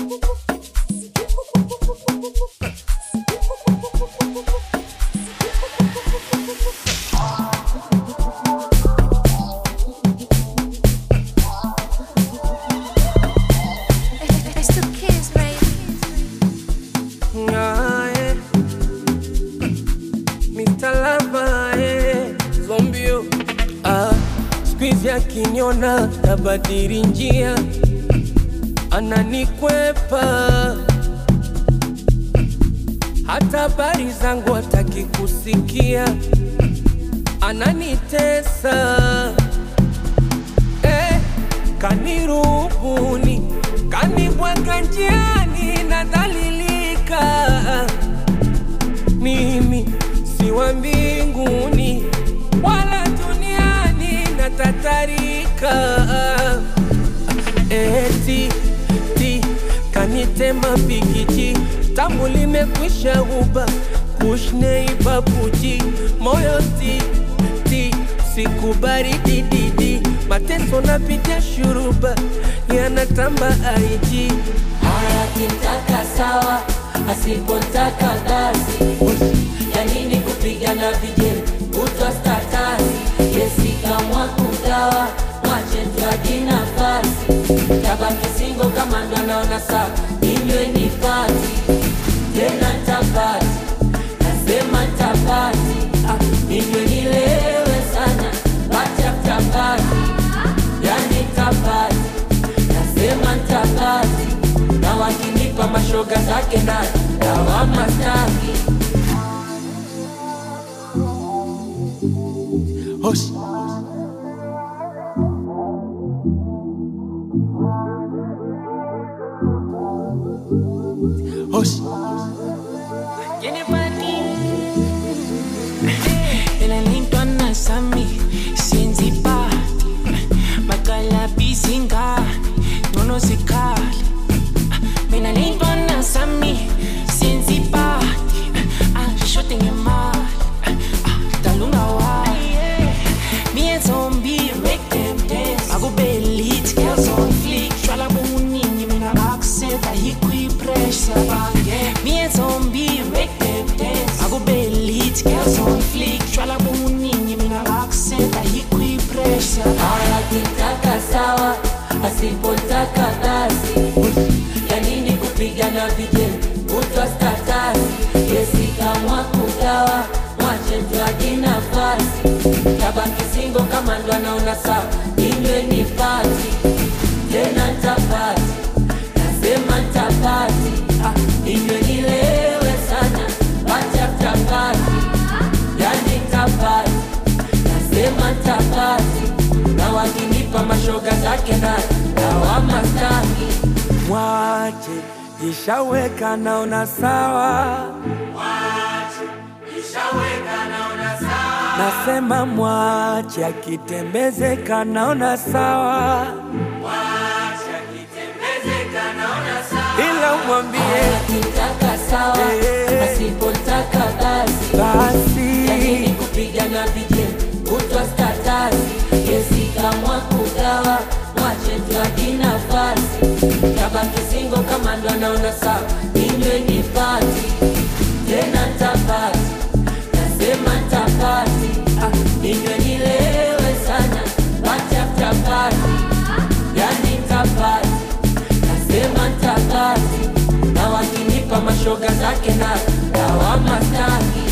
It's the kids, baby. Ae. Mr. Lava, eh, zombio ah, squeeze akiniona tabadili njia, ananikwepa hata habari zangu hataki kusikia, ananitesa eh, kanirubuni, kanibwaga njiani, nadhalilika mimi si wa mbinguni wala duniani, natatarika eti ti kanitema pikiti tamu limekwisha uba kushneiba puji moyo ti ti sikubari didi mateso napitia shuruba yanatamba aiji Haya kitaka sawa, asipotaka basi. Ya nini kupigana vijeli kutwa statasi? Yesi kamwa kugawa, mwache tuaji nafasi. Tabaki singo kama ndo anaona sawa, inywe ni pati tena tapati, nasema tapati, ah, inywe nilewe sana, bacha tapati, yani tapati nasema ntabati na wakinipa mashoga zake na dawama staki Hush. Hush. Elalintwa nasami senzi party makalabhizinga ngcono sikhali mina lintwa nasami senzi party ashode ngemali dalunga wayi me and zombie make them dance akube lit girls on flick shwala buningi mina akuseva hikwi-pressure me and zombie make them dance akube lit girls on flick shwala buningi mina akuseva hikwi-pressure haya kitaka sawa asipotaka basi ya nini kupigana vijeli kutwa statasi yesi kamwa kugawa mwache tuaji nafasi tabaki singo kama ndo anaona sawa inywe ni pati tena ntapati nasema ntapati ah, inywe nilewe sana bacha tapati yani tapati nasema tapati na wakinipa mashoga zake na dawama staki Mwache jishaweka naona sawa, nasema mwache akitembezeka naona sawa, ila umwambie akitaka sawa Eh. asipotaka basi basi lakini kupigana vijeni kutwa statasi yesi kamwa kugawa mwache tuaji nafasi tabaki singo kama ndo anaona sawa inywe ni pati tena ntapati nasema ntapati ah, inywe nilewe sana bachaftapati yani ntapati nasema ntapati na wakinipa mashoga zake na dawama staki